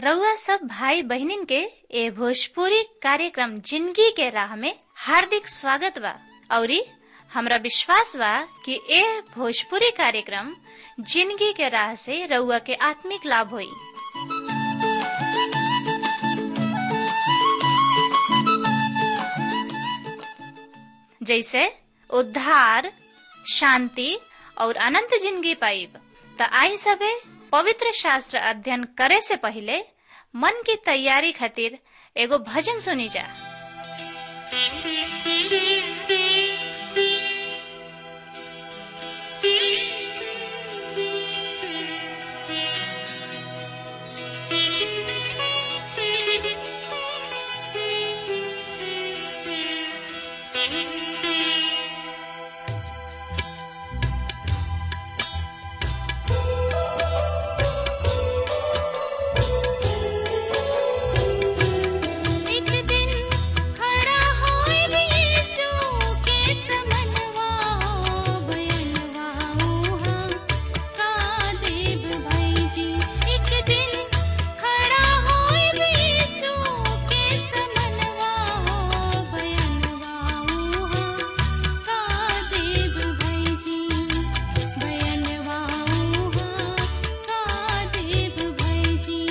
रउआ सब भाई बहनिन के ए भोजपुरी कार्यक्रम जिंदगी के राह में हार्दिक स्वागत बा औरी हमरा विश्वास बा कि ए भोजपुरी कार्यक्रम जिंदगी के राह से रउआ के आत्मिक लाभ होई जैसे उद्धार शांति और अनंत जिंदगी पाइब त आई सबे पवित्र शास्त्र अध्ययन करे से पहले मन की तैयारी खातिर एगो भजन सुनी जा एक दिन खड़ा होए यीशु के समनवा बयनवा उहाँ का देव भाई जी एक दिन खड़ा होए यीशु के समनवा बयनवा उहाँ का देव भाई जी बयनवा उहाँ का देव भाई जी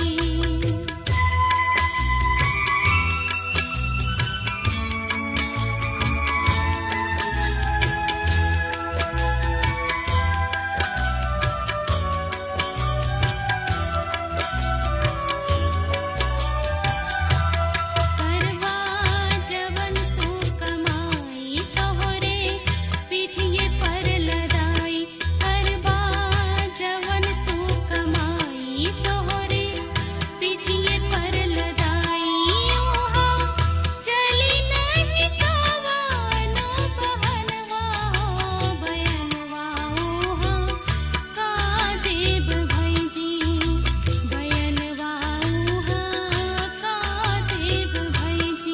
करवा जवन तू कमाई तोहरे पीठिए पर लदाई करवा जवन तू कमाई तोहरे पीठिए पर लदाई ओहा चली नहीं कावानो बहनवा हो बयनवा ओहा का देव भाई जी बयनवा उहाँ का देव भाई जी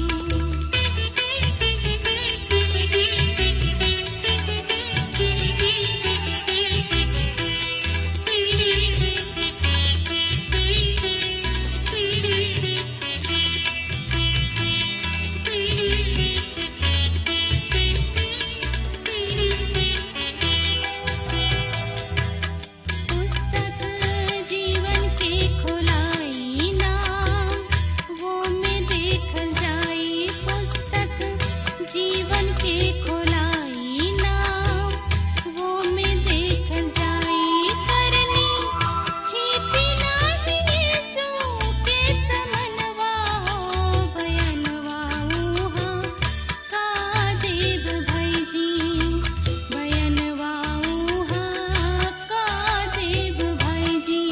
पुस्तक जीवन के खोलाई नाम वो में देखल जाई पुस्तक जीवन के खोलाई नाम वो में देखल जाई करनी छिपी नाही यीशु के समनवा हो बयनवा उहाँ का देव भाई जी बयनवा उहाँ का देव भाई जी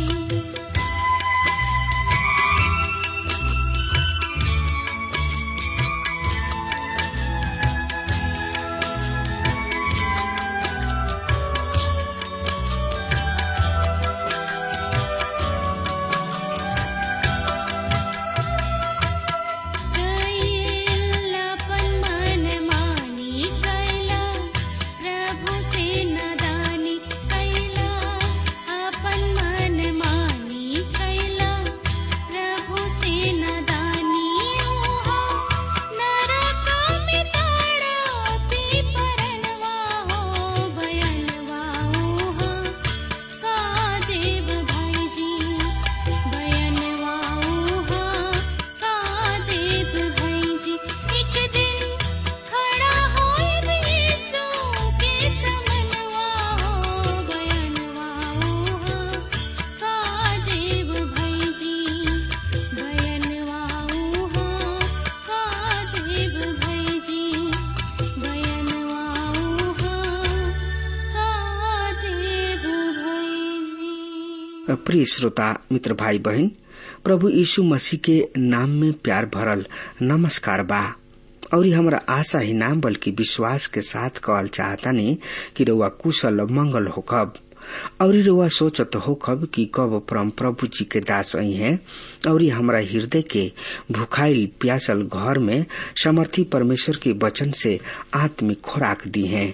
कैलापन मन मानी कैला प्रभु से नदानी कैला अपन मन मानी कैला प्रभु से नदानी ओहा नरक में ताड़पी परनवा हो भयनवा ओहा का देव भाई जी बयनवा उहाँ का देव भाई जी एक दिन खड़ा होए यीशु के समनवा हो बयनवा उहाँ का देव भाई जी बयनवा उहाँ का देव भाई जी बयनवा उहाँ का देव भाई जी प्रिय श्रोता मित्र भाई बहन प्रभु यीशु मसीह के नाम में प्यार भरल नमस्कार बा और हमरा आशा ही नाम बल्कि विश्वास के साथ कहल चाहतानी कि रउआ कुशल मंगल होखब और रउआ सोचत होखब कि कब परम प्रभु जी के दास आई हैं और हमरा हृदय के भुखाइल प्यासल घर में समर्थी परमेश्वर के वचन से आत्मिक खुराक दी हैं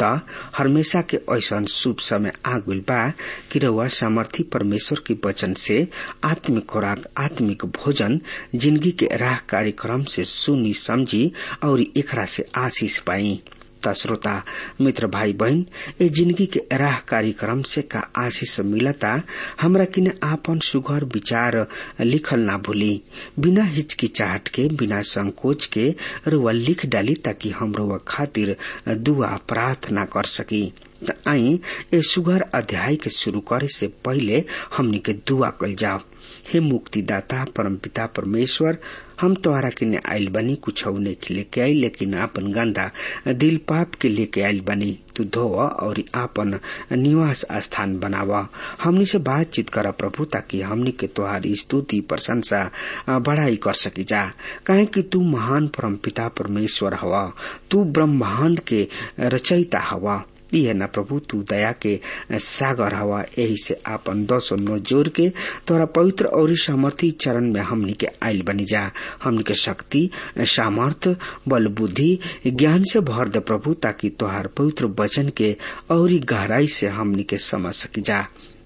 त हमेशा के ऐसा शुभ समय आ गइल बा कि रउआ सामर्थी परमेश्वर के वचन से आत्मिक खुराक आत्मिक भोजन जिंदगी के राह कार्यक्रम से सुनी समझी और एकरा से आशीष पाई त श्रोता मित्र भाई बहन ए जिंदगी के राह कार्यक्रम से का आशीष मिलता हमरा किने आपन सुघर विचार लिखल ना भूली बिना हिचकिचाहट के बिना संकोच के रुआ लिख डाली ताकि हम रुआ खातिर दुआ प्रार्थना कर सकी त आई ए सुघर अध्याय के शुरू करे से पहले हमनी के दुआ कल जाओ हे मुक्तिदाता परमपिता परमेश्वर हम तोहरा के ने आयल बनी कुछ नहीं लेके आई लेकिन आपन गंदा दिल पाप के लेके आयल बनी तू धो और आपन निवास स्थान बनावा हमनी से बातचीत कर प्रभु ताकि हमनी के तोहार स्तुति प्रशंसा बढ़ाई कर सकी जा काहे कि तू महान परम पिता परमेश्वर हवा तू ब्रह्मांड के रचयिता हवा है न प्रभु तू दया के सागर हवा यही से आपन दसो नो जोर के तोरा पवित्र और सामर्थी चरण में हमनी के आयल बनी जा हमनी के शक्ति सामर्थ बल बुद्धि ज्ञान से भर दे प्रभु ताकि तोहार पवित्र वचन के और गहराई से हमनी के समझ सकी जा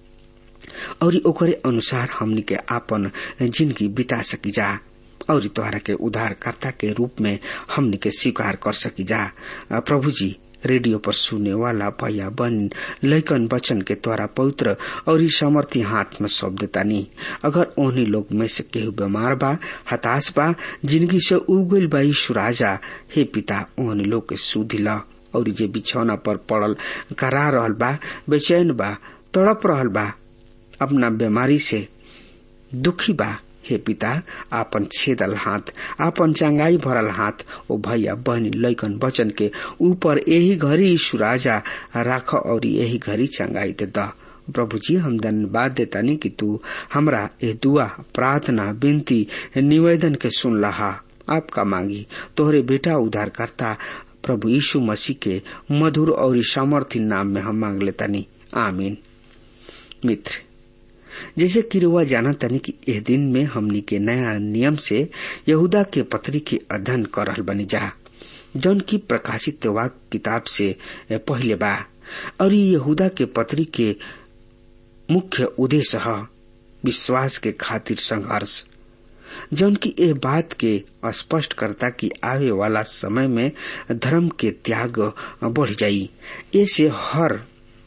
और ओकरे अनुसार हमनी के आपन जिंदगी बिता सकी जा और तोहरा के उद्धारकर्ता के रूप में हमनी के स्वीकार कर सकी जा प्रभु जी रेडियो पर सुने वाला भैया बन लैकन बचन के द्वारा पवित्र और ई सामर्थी हाथ में सौंप देता नहीं अगर उन्हीं लोग में से केहू बीमार बा हताश बा जिंदगी से उगल बा सुराजा हे पिता उन्हीं लोग के सुधी ला और जे बिछौना पर पड़ल करा रहल बा बेचैन बा तड़प रहल बा अपना बीमारी से दुखी बा हे पिता आपन छेदल हाथ आपन चंगाई भरल हाथ ओ भैया बहनी लैकन बचन के ऊपर यही घड़ी सुराजा राख और यही घड़ी चंगाई दे द प्रभु जी हम धन्यवाद देतानी कि तू हमरा ए दुआ प्रार्थना विनती निवेदन के सुन लहा आपका मांगी तोहरे बेटा उद्धार करता प्रभु यीशु मसीह के मधुर और सामर्थ्य नाम में हम मांग लेतानी आमीन मित्र जैसे कि रुआ जाना तनी कि एह दिन में हमनी के नया नियम से यहूदा के पत्री के अध्ययन कर रहल बनी जा जौन की प्रकाशित वाक किताब से पहले बा और ये यहूदा के पत्री के मुख्य उद्देश्य है विश्वास के खातिर संघर्ष जौन की यह बात के स्पष्ट करता कि आवे वाला समय में धर्म के त्याग बढ़ जाई ऐसे हर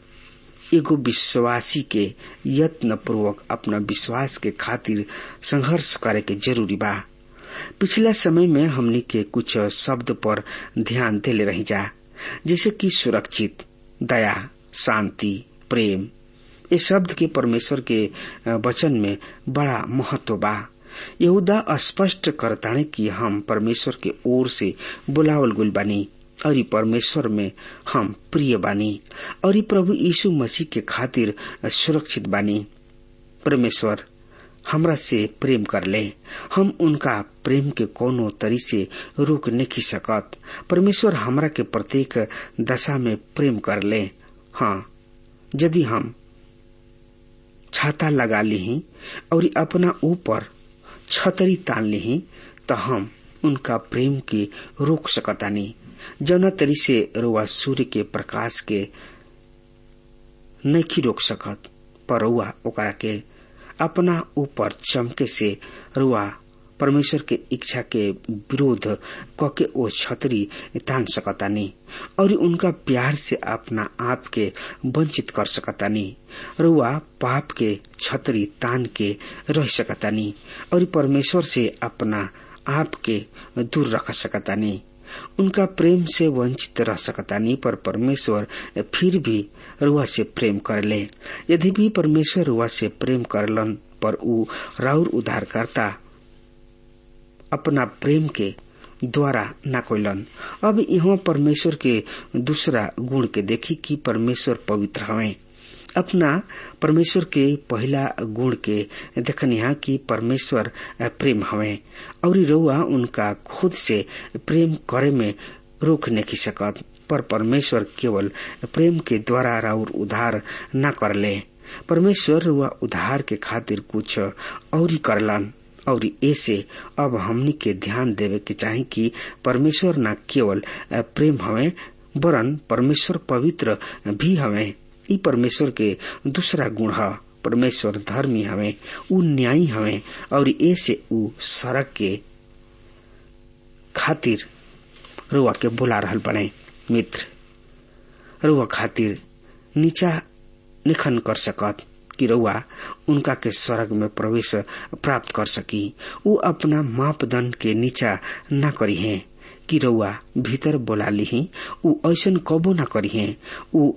एगो विश्वासी के यत्न पूर्वक अपना विश्वास के खातिर संघर्ष करे के जरूरी बा पिछला समय में हमनी के कुछ शब्द पर ध्यान देले रही जा जैसे कि सुरक्षित दया शांति प्रेम ये शब्द के परमेश्वर के वचन में बड़ा महत्व बा यहूदा स्पष्ट करताने कि हम परमेश्वर के ओर से बुलावल गुल बानी और ई परमेश्वर में हम प्रिय बानी और ई प्रभु यीशु मसीह के खातिर सुरक्षित बानी परमेश्वर हमरा से प्रेम कर ले हम उनका प्रेम के कोनो तरी से रोक नहीं सकत परमेश्वर हमरा के प्रत्येक दशा में प्रेम कर ले हाँ यदि हम छाता लगा ली और अपना ऊपर छतरी तान ली तो हम उनका प्रेम के रोक सकतानी जौना तरी से रुआ सूर्य के प्रकाश के नहीं रोक सकत पर रुआ ओकरा के अपना ऊपर चमके से रुआ परमेश्वर के इच्छा के विरोध कके ओ छतरी तान सकतानी और उनका प्यार से अपना आप के वंचित कर सकतानी रुआ पाप के छतरी तान के रह सकतानी और परमेश्वर से अपना आप के दूर रख सकतानी उनका प्रेम से वंचित रह सकतानी पर परमेश्वर फिर भी रुआ से प्रेम कर ले यदि भी परमेश्वर रुआ से प्रेम करलन पर ऊ राउर उद्धार करता अपना प्रेम के द्वारा न कोइलन अब यहाँ परमेश्वर के दूसरा गुण के देखी कि परमेश्वर पवित्र हवे अपना परमेश्वर के पहला गुण के देखनिहा कि परमेश्वर प्रेम हवे और रउआ उनका खुद से प्रेम करे में रोक नहीं सकत पर परमेश्वर केवल प्रेम के द्वारा राउर उद्धार न करले परमेश्वर रुआ उद्धार के खातिर कुछ और करलन और ऐसे अब हमनी के ध्यान देवे के चाहे कि परमेश्वर न केवल प्रेम हवे वरन परमेश्वर पवित्र भी हवे ई परमेश्वर के दूसरा गुण है परमेश्वर धर्मी हवे उ न्यायी हवे और ऐसे उ सड़क के खातिर रुआ के बुला रहल बने मित्र रुआ खातिर नीचा निखन कर सकत कि रउआ उनका के स्वर्ग में प्रवेश प्राप्त कर सकी उ अपना मापदंड के नीचा न करी है कि रउआ भीतर बोला ली उ ऐसन कबो न करी है उ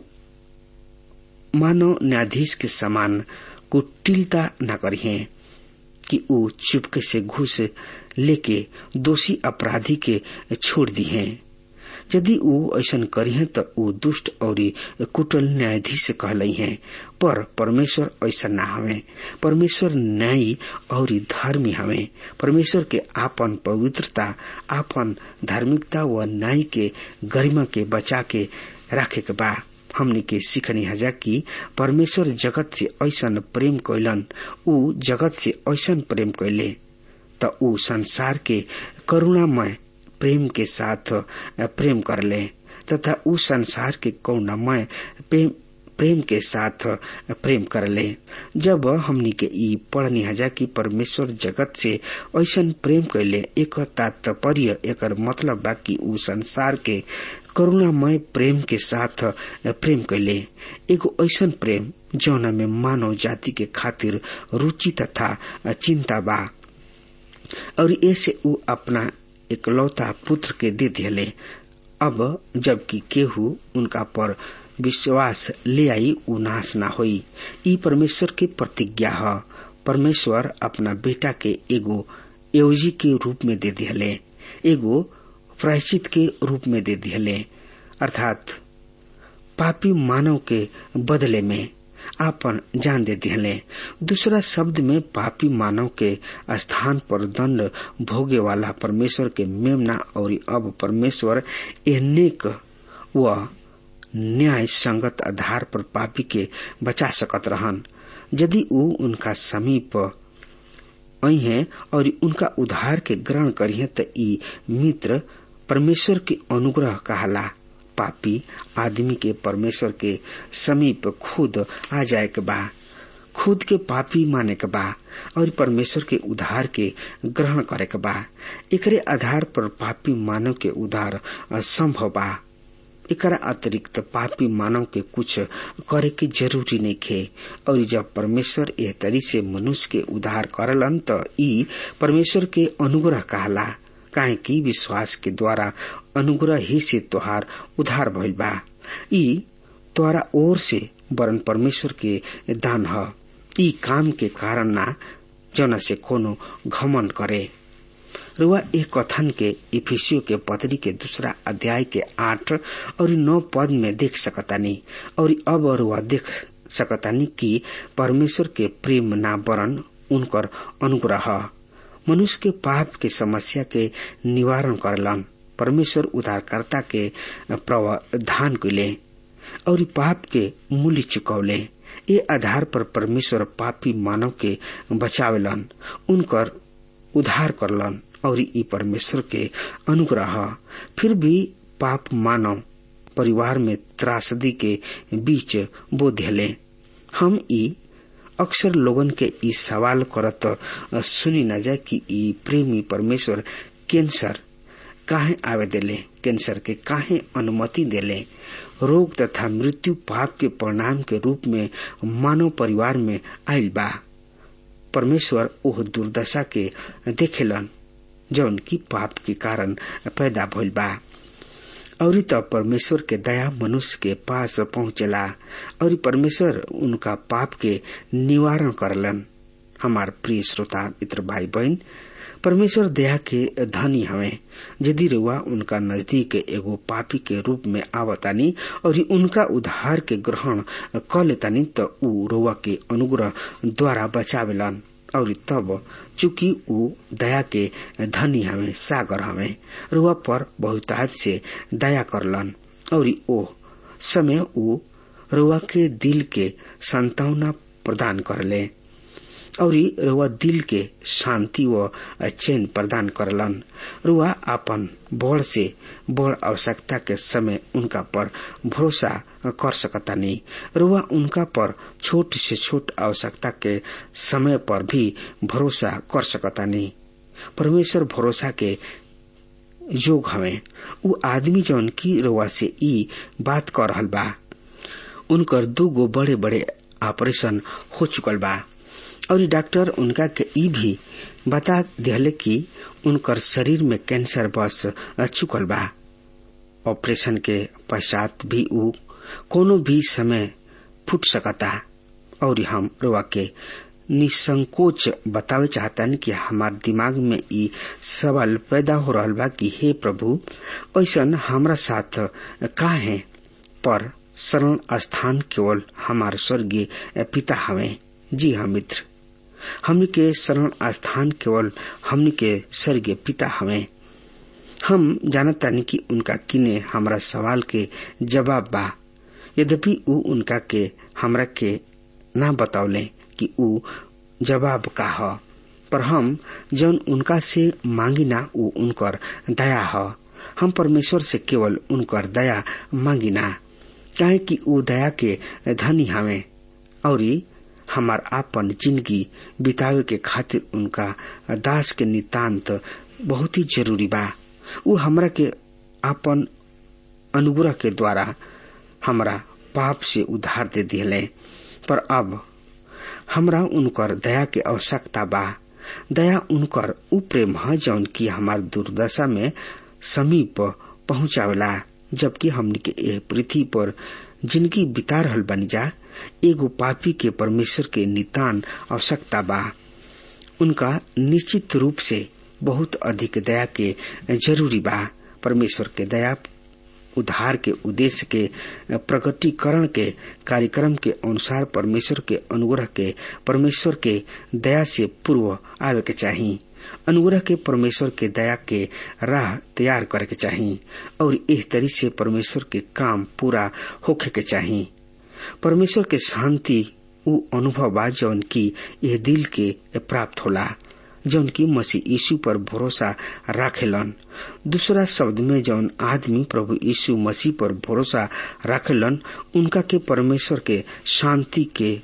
मानव न्यायाधीश के समान कुटिलता न करी है कि उ चुपके से घूस लेके दोषी अपराधी के छोड़ दी है यदि ऊ ऐसन करी त ऊ दुष्ट और कुटल न्यायाधीश कहलई है पर परमेश्वर ऐसा ना हवे परमेश्वर न्यायी और धर्मी हवे परमेश्वर के आपन पवित्रता आपन धार्मिकता व न्याय के गरिमा के बचा के राखे के बा हमने के सीखनी हजा कि परमेश्वर जगत से ऐसन प्रेम कैलन ऊ जगत से ऐसन प्रेम कैले त ऊ संसार के करुणामय प्रेम के साथ प्रेम कर ले तथा उ संसार के कौनामय प्रेम के साथ प्रेम कर ले जब हमनी के ई पढ़नी हजा कि परमेश्वर जगत से ऐसन प्रेम कैले एक तात्पर्य एक मतलब बा कि उ संसार के करुणामय प्रेम के साथ प्रेम कैले एगो ऐसन प्रेम जौना में मानव जाति के खातिर रुचि तथा चिंता बा और ऐसे उ अपना इकलौता पुत्र के दे दिले अब जबकि केहू उनका पर विश्वास ले आई उ नाश ना होई ई परमेश्वर की प्रतिज्ञा है परमेश्वर अपना बेटा के एगो एवजी के रूप में दे दिले एगो प्रायश्चित के रूप में दे दिले अर्थात पापी मानव के बदले में आपन जान दे दिले दूसरा शब्द में पापी मानव के स्थान पर दंड भोगे वाला परमेश्वर के मेमना और अब परमेश्वर अनेक व न्याय संगत आधार पर पापी के बचा सकत रहन यदि ऊ उनका समीप है और उनका उधार के ग्रहण करिए त ई मित्र परमेश्वर के अनुग्रह कहला पापी आदमी के परमेश्वर के समीप खुद आ जाए के बा खुद के पापी माने के बा और परमेश्वर के उधार के ग्रहण करे के बा एकरे आधार पर पापी मानव के उधार संभव बा एकरा अतिरिक्त पापी मानव के कुछ करे के जरूरी नहीं खे और जब परमेश्वर एह तरी से मनुष्य के उधार करलन त ई परमेश्वर के अनुग्रह कहला काहे कि विश्वास के द्वारा अनुग्रह ही से तोहार उधार भइल बा ई तोरा ओर से वरन परमेश्वर के दान ह ई काम के कारण ना जना से कोनो घमन करे रुआ एक कथन के इफिसियो के पत्री के दूसरा अध्याय के आठ और नौ पद में देख सकतानी और अब रुआ देख सकतानी कि परमेश्वर के प्रेम ना वरन उनकर अनुग्रह मनुष्य के पाप के समस्या के निवारण करलन परमेश्वर उद्धारकर्ता के प्रावधान कैले और पाप के मूल्य चुकौले ये आधार पर परमेश्वर पापी मानव के बचावेलन उनकर उद्धार करलन और ई परमेश्वर के अनुग्रह फिर भी पाप मानव परिवार में त्रासदी के बीच बोधले हम ई अक्सर लोगन के ई सवाल करत सुनी न जाए कि ई प्रेमी परमेश्वर कैंसर काहे आवे देले कैंसर के काहे अनुमति देले रोग तथा मृत्यु पाप के परिणाम के रूप में मानव परिवार में आयल बा परमेश्वर ओह दुर्दशा के देखेलन जौन की पाप के कारण पैदा भइल बा और तब परमेश्वर के दया मनुष्य के पास पहुंचला और परमेश्वर उनका पाप के निवारण करलन हमार प्रिय श्रोता मित्र भाई बहन परमेश्वर दया के धनी हवे यदि रुआ उनका नजदीक एगो पापी के रूप में आवतानी और उनका उद्धार के ग्रहण क लेतानी तो ऊ रुआ के अनुग्रह द्वारा बचावेलन और तब चूंकि ऊ दया के धनी हवे सागर हवे रुआ पर बहुतायत से दया करलन और ओ समय ऊ रुआ के दिल के संतावना प्रदान करले और रुआ दिल के शांति व चैन प्रदान करलन रुआ अपन बड़ से बड़ आवश्यकता के समय उनका पर भरोसा कर सकता नहीं रुआ उनका पर छोट से छोट आवश्यकता के समय पर भी भरोसा कर सकता नहीं परमेश्वर भरोसा के योग हवे उ आदमी जौन की रुआ से ई बात कर रहल बा उनकर दू गो बड़े बड़े ऑपरेशन हो चुकल बा और डॉक्टर उनका के ई भी बता दिले कि उनकर शरीर में कैंसर बस चुकल बा ऑपरेशन के पश्चात भी उ कोनो भी समय फूट सकता और हम रुआ के निसंकोच बतावे चाहतन कि हमार दिमाग में ई सवाल पैदा हो रहा बा कि हे प्रभु ऐसन हमरा साथ का है पर शरण स्थान केवल हमार स्वर्गीय पिता हवे जी हाँ मित्र हमने के शरण स्थान केवल हमने के स्वर्गीय पिता हवे हम जानतानी कि उनका किने हमरा सवाल के जवाब बा यद्यपि उ उनका के हमरा के ना बतावले कि उ जवाब का ह पर हम जौन उनका से मांगी ना उ उनकर दया ह हम परमेश्वर से केवल उनकर दया मांगी ना काहे कि उ दया के धनी हवे और हमार आपन जिंदगी बितावे के खातिर उनका दास के नितांत बहुत ही जरूरी बा उ हमरा के आपन अनुग्रह के द्वारा हमरा पाप से उधार दे दिले पर अब हमरा उनकर दया के आवश्यकता बा दया उनकर उ प्रेम है जौन की हमार दुर्दशा में समीप पहुंचावेला जबकि हमने के एह पृथ्वी पर जिंदगी बिता रहल बनी जा एगो पापी के परमेश्वर के नितान आवश्यकता बा उनका निश्चित रूप से बहुत अधिक दया के जरूरी बा परमेश्वर के दया उद्धार के उद्देश्य के प्रकटीकरण के कार्यक्रम के अनुसार परमेश्वर के अनुग्रह के परमेश्वर के दया से पूर्व आवे के चाहिए अनुग्रह के परमेश्वर के दया के राह तैयार करे के चाहिए और इस तरी से परमेश्वर के काम पूरा होखे के चाहिए परमेश्वर के शांति उ अनुभव बा जौन की यह दिल के प्राप्त होला जौन की मसीह यीशु पर भरोसा राखेलन दूसरा शब्द में जौन आदमी प्रभु यीशु मसीह पर भरोसा राखेलन उनका के परमेश्वर के शांति के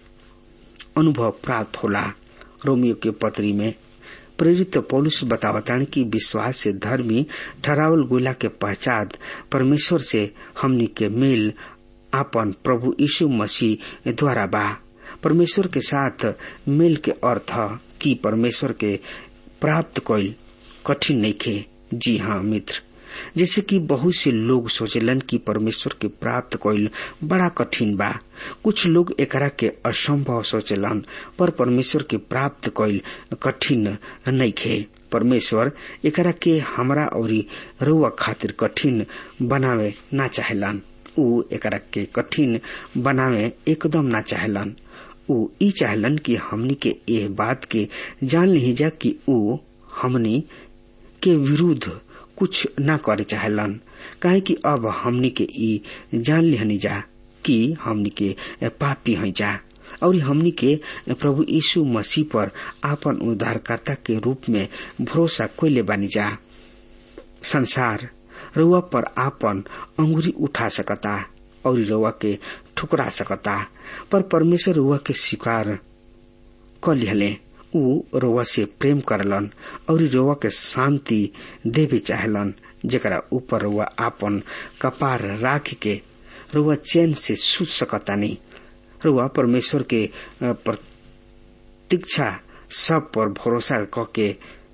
अनुभव प्राप्त होला रोमियो के पत्री में प्रेरित पौलुस बतावतान की विश्वास से धर्मी ठहरावल गोला के पहचान परमेश्वर से हमनी के मेल आपन प्रभु यीशु मसीह द्वारा बा परमेश्वर के साथ मेल के अर्थ कि परमेश्वर के प्राप्त कईल कठिन नहीं खे जी हाँ मित्र जैसे कि बहुत से लोग सोचलन कि परमेश्वर के प्राप्त कईल बड़ा कठिन बा कुछ लोग एकरा के असंभव सोचलन पर परमेश्वर के प्राप्त कईल कठिन नहीं खे परमेश्वर एकरा के हमरा और रुआ खातिर कठिन बनावे ना चाहेलन उ एकरा के कठिन बनावे एकदम ना चाहेलन उ ई चाहलन कि हमनी के एह बात के जान ली जा कि उ हमनी के विरुद्ध कुछ न करे चाहलन काहे कि अब हमनी के ई जान लिहनी जा कि हमनी के पापी हैं जा और हमनी के प्रभु यीशु मसीह पर आपन उद्धारकर्ता के रूप में भरोसा कोयले बानी जा संसार रुआ पर आपन अंगुरी उठा सकता और रुआ के ठुकरा सकता पर परमेश्वर रुआ के स्वीकार क लिहले उ रोवा से प्रेम करलन और रोवा के शांति देवे चाहलन जरा ऊपर रोवा आपन कपार राख के रोवा चैन से सूझ सकता नहीं रोवा परमेश्वर के प्रतीक्षा सब पर भरोसा करके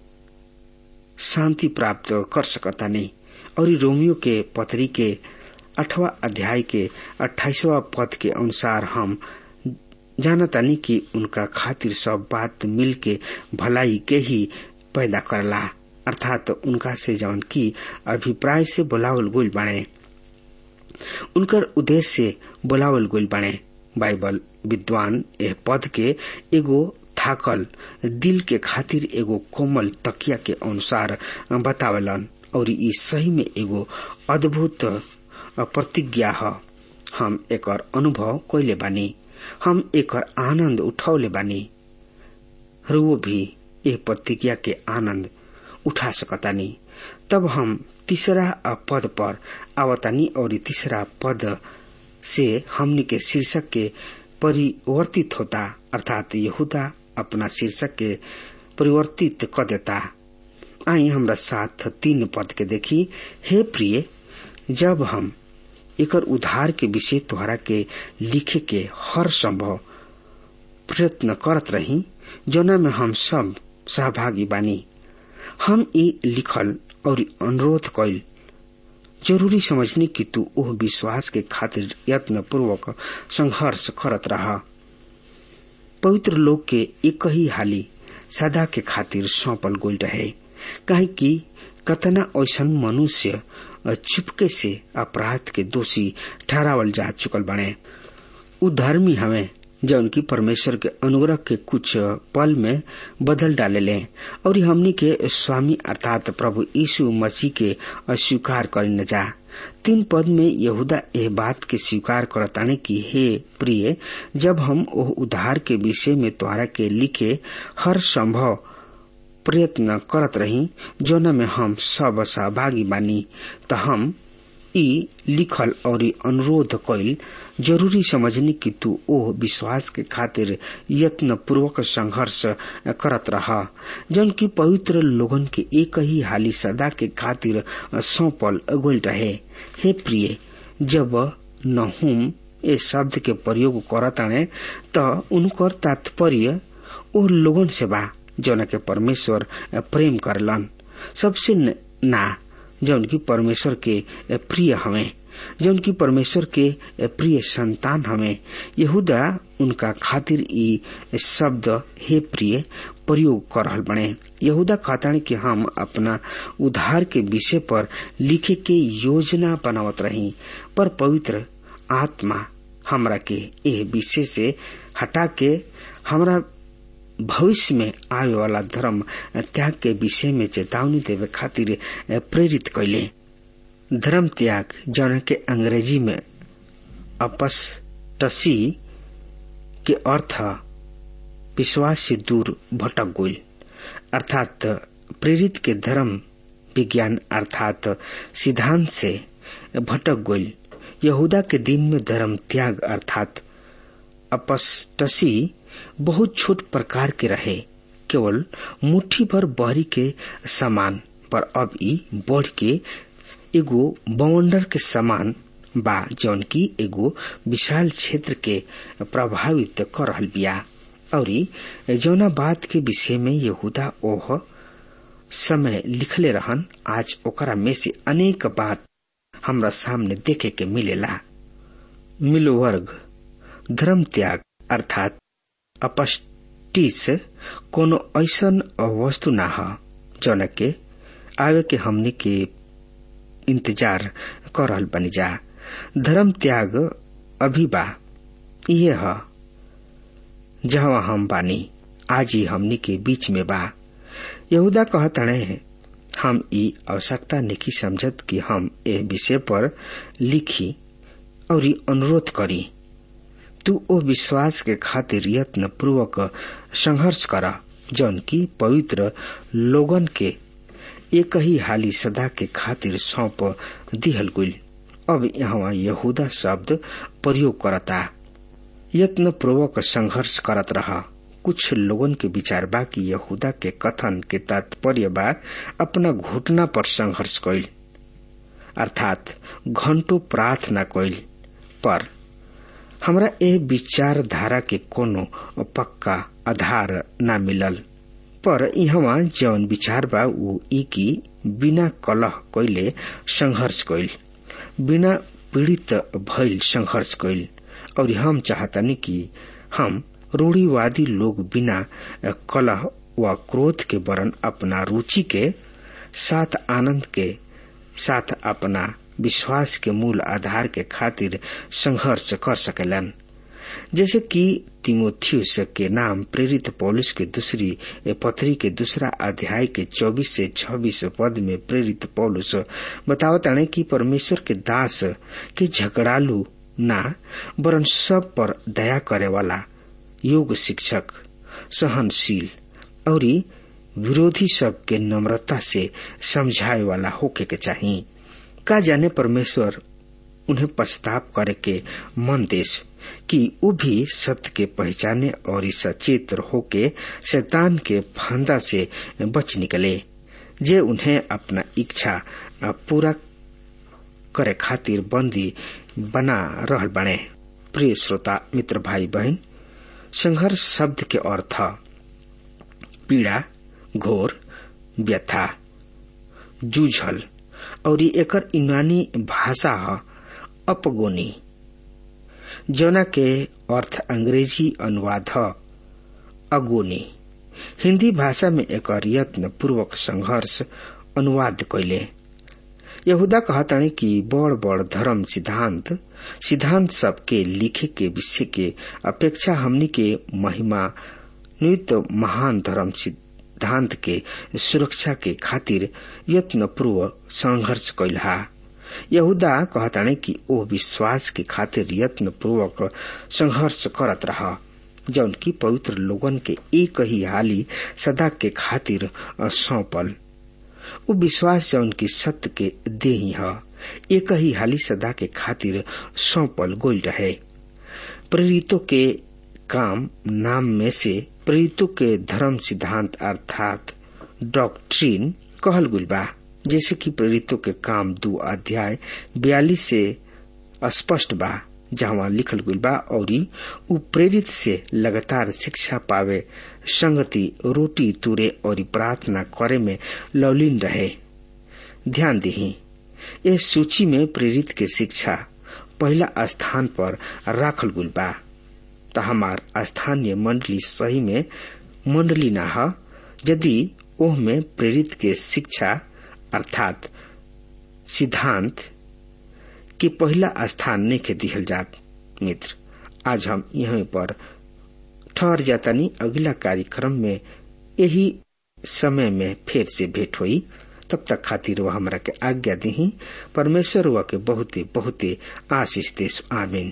शांति प्राप्त कर सकता नहीं और रोमियो के पथरी के अठवा अध्याय के अट्ठाईसवा पद के अनुसार हम जानतानी कि उनका खातिर सब बात मिल के भलाई के ही पैदा करला अर्थात उनका से जवन की अभिप्राय से बुलावल गोल बने उनकर उद्देश्य से बुलावल गोल बने बाइबल विद्वान एह पद के एगो थाकल दिल के खातिर एगो कोमल तकिया के अनुसार बतावलन और ई सही में एगो अद्भुत प्रतिज्ञा ह हम एकर अनुभव कैले बानी हम एकर आनंद उठौले बानी रुओ भी ए प्रतिज्ञा के आनंद उठा सकतानी तब हम तीसरा पद पर आवतानी और तीसरा पद से हमनी के शीर्षक के परिवर्तित होता अर्थात यहूदा अपना शीर्षक के परिवर्तित कर देता आई हमरा साथ तीन पद के देखी हे प्रिय जब हम एकर उधार के विषय तोहरा के लिखे के हर संभव प्रयत्न करत रही जोना में हम सब सहभागी बानी हम ई लिखल और अनुरोध कैल जरूरी समझनी कि तू ओह विश्वास के खातिर यत्न पूर्वक संघर्ष करत रहा पवित्र लोग के एक ही हाली सदा के खातिर सौंपल गोल रहे काहे कि कतना ऐसन मनुष्य चुपके से अपराध के दोषी ठहरावल जा चुकल बने उ धर्मी हमें जौन की परमेश्वर के अनुग्रह के कुछ पल में बदल डाले और हमनी के स्वामी अर्थात प्रभु यीशु मसीह के अस्वीकार कर न जा तीन पद में यहूदा एह बात के स्वीकार करताने की हे प्रिय जब हम ओह उद्धार के विषय में तोहरा के लिखे हर संभव प्रयत्न करत रही जोन में हम सब सहभागी बानी त हम ई लिखल और अनुरोध कैल जरूरी समझनी कि तू ओ विश्वास के खातिर यत्न पूर्वक संघर्ष करत रहा जन की पवित्र लोगन के एक ही हाली सदा के खातिर सौंपल गोल रहे हे प्रिय जब नहुम ए शब्द के प्रयोग करताने त उनकर तात्पर्य ओ लोगन से बा जौन के परमेश्वर प्रेम करलन सबसे ना जौन की परमेश्वर के प्रिय हमें जौन की परमेश्वर के प्रिय संतान हमें यहूदा उनका खातिर ई शब्द हे प्रिय प्रयोग कर रहल बने यहूदा कहतानी कि हम अपना उधार के विषय पर लिखे के योजना बनावत रही पर पवित्र आत्मा हमरा के एह विषय से हटा के हमरा भविष्य में आवे वाला धर्म त्याग के विषय में चेतावनी देवे खातिर प्रेरित कैले धर्म त्याग जौन के अंग्रेजी में अपस्टसी के अर्थ विश्वास से दूर भटक गई अर्थात प्रेरित के धर्म विज्ञान अर्थात सिद्धांत से भटक गई यहूदा के दिन में धर्म त्याग अर्थात अपस्टसी बहुत छोट प्रकार के रहे केवल मुट्ठी भर बहरी के समान पर अब ई बढ़ के एगो बवंडर के समान बा जौन की एगो विशाल क्षेत्र के प्रभावित कर रहल बिया और जौना बात के विषय में यहूदा ओह समय लिखले रहन आज ओकरा में से अनेक बात हमरा सामने देखे के मिलेला मिलो वर्ग धर्म त्याग अर्थात अपस्टिस कोनो ऐसन वस्तु ना ह जौन के आवे के हमनी के इंतजार कर रहल बनी जा धर्म त्याग अभी बा इहे ह जहाँ हम बानी आज ही हमनी के बीच में बा यहूदा कहतणे हम ई आवश्यकता नहीं समझत कि हम ए विषय पर लिखी और अनुरोध करी तू ओ विश्वास के खातिर यत्न पूर्वक संघर्ष कर जौन की पवित्र लोगन के एक ही हाली सदा के खातिर सौंप दिहल गुल अब यहाँ यहूदा शब्द प्रयोग करता यत्न पूर्वक संघर्ष करत रहा कुछ लोगन के विचार बा कि यहूदा के कथन के तात्पर्य बा अपना घुटना पर संघर्ष कैल अर्थात घंटों प्रार्थना कैल पर हमरा ए विचारधारा के कोनो पक्का आधार न मिलल पर यहाँ जौन विचार बा ऊ ई की बिना कलह कैले संघर्ष कैल बिना पीड़ित भइल संघर्ष कैल और हम चाहतानी कि हम रूढ़ीवादी लोग बिना कलह व क्रोध के वरन अपना रुचि के साथ आनंद के साथ अपना विश्वास के मूल आधार के खातिर संघर्ष कर सकेलन जैसे कि तिमोथियस के नाम प्रेरित पौलुस के दूसरी पत्री के दूसरा अध्याय के 24 से 26 पद में प्रेरित पौलुस बतावताने कि परमेश्वर के दास के झगड़ालू ना वरन सब पर दया करे वाला योग शिक्षक सहनशील और विरोधी सब के नम्रता से समझाए वाला होके के चाहिए का जाने परमेश्वर उन्हें पछताप करे के मन देश कि वो भी सत्य के पहचाने और सचेत होके शैतान के फंदा से बच निकले जे उन्हें अपना इच्छा पूरा करे खातिर बंदी बना रहल बने प्रिय श्रोता मित्र भाई बहन संघर्ष शब्द के अर्थ पीड़ा घोर व्यथा जूझल और एकर यूनानी भाषा है अपगोनी जौना के अर्थ अंग्रेजी अनुवाद है अगोनी हिंदी भाषा में एक यत्न पूर्वक संघर्ष अनुवाद कैले यहूदा कहतानी कि बड़ बड़ धर्म सिद्धांत सिद्धांत सबके लिखे के विषय के अपेक्षा हमनी के महिमा नियुक्त महान धर्म सिद्धांत के सुरक्षा के खातिर यत्न पूर्वक संघर्ष कैला यहूदा कहताने कि ओ विश्वास के खातिर यत्न पूर्वक संघर्ष करत रहा जौन की पवित्र लोगन के एक ही हाली सदा के खातिर सौंपल उ विश्वास जौन की सत्य के देही है एक ही हाली सदा के खातिर सौंपल गोल रहे प्रेरितों के काम नाम में से प्रेरितों के धर्म सिद्धांत अर्थात डॉक्ट्रिन कहल गुल बा जैसे कि प्रेरितों के काम दो अध्याय बयालीस से स्पष्ट बा जहाँ लिखल गुल बा और उ प्रेरित से लगातार शिक्षा पावे संगति रोटी तुरे और प्रार्थना करे में लौलीन रहे ध्यान दही इस सूची में प्रेरित के शिक्षा पहला स्थान पर राखल गुल बा तो हमार स्थानीय मंडली सही में मंडली न है यदि ओह में प्रेरित के शिक्षा अर्थात सिद्धांत के पहला स्थान नहीं के दिहल जात मित्र आज हम यहाँ पर ठहर जातानी अगला कार्यक्रम में यही समय में फिर से भेंट हुई तब तक खातिर वह हमरा के आज्ञा दी परमेश्वर वह के बहुते बहुते आशीष देश आमीन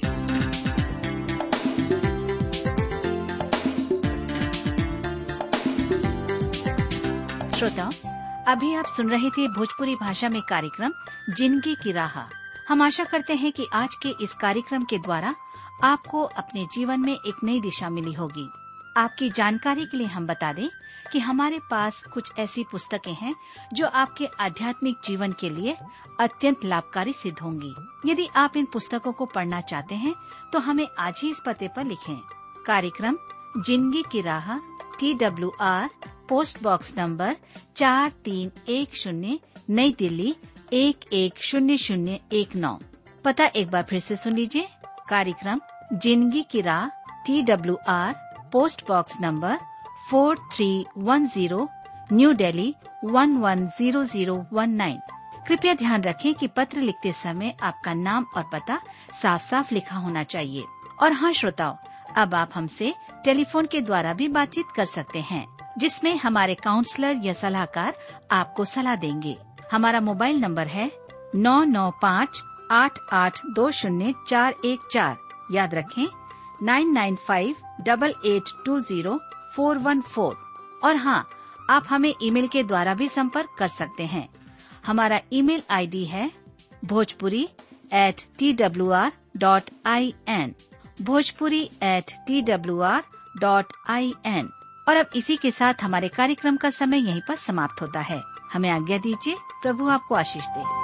श्रोताओं अभी आप सुन रहे थे भोजपुरी भाषा में कार्यक्रम जिंदगी की राह हम आशा करते हैं कि आज के इस कार्यक्रम के द्वारा आपको अपने जीवन में एक नई दिशा मिली होगी आपकी जानकारी के लिए हम बता दें कि हमारे पास कुछ ऐसी पुस्तकें हैं जो आपके आध्यात्मिक जीवन के लिए अत्यंत लाभकारी सिद्ध होंगी यदि आप इन पुस्तकों को पढ़ना चाहते हैं तो हमें आज ही इस पते पर लिखें कार्यक्रम जिंदगी की राह T W R post box number चार तीन एक शून्य नई दिल्ली एक एक शून्य शून्य एक नौ पता एक बार फिर से सुन लीजिए कार्यक्रम जिंदगी की राह T W R post box number four three one zero New Delhi one one zero zero one nine कृपया ध्यान रखें कि पत्र लिखते समय आपका नाम और पता साफ साफ लिखा होना चाहिए और हाँ श्रोताओं अब आप हमसे टेलीफोन के द्वारा भी बातचीत कर सकते हैं जिसमें हमारे काउंसलर या सलाहकार आपको सलाह देंगे हमारा मोबाइल नंबर है नौ नौ पाँच आठ आठ दो शून्य चार एक चार याद रखें nine nine five double eight two zero four one four और हाँ आप हमें ईमेल के द्वारा भी संपर्क कर सकते हैं हमारा ईमेल आईडी है Bhojpuri at T W R dot I N Bhojpuri at T W R dot I N और अब इसी के साथ हमारे कार्यक्रम का समय यहीं पर समाप्त होता है हमें आज्ञा दीजिए प्रभु आपको आशीष दे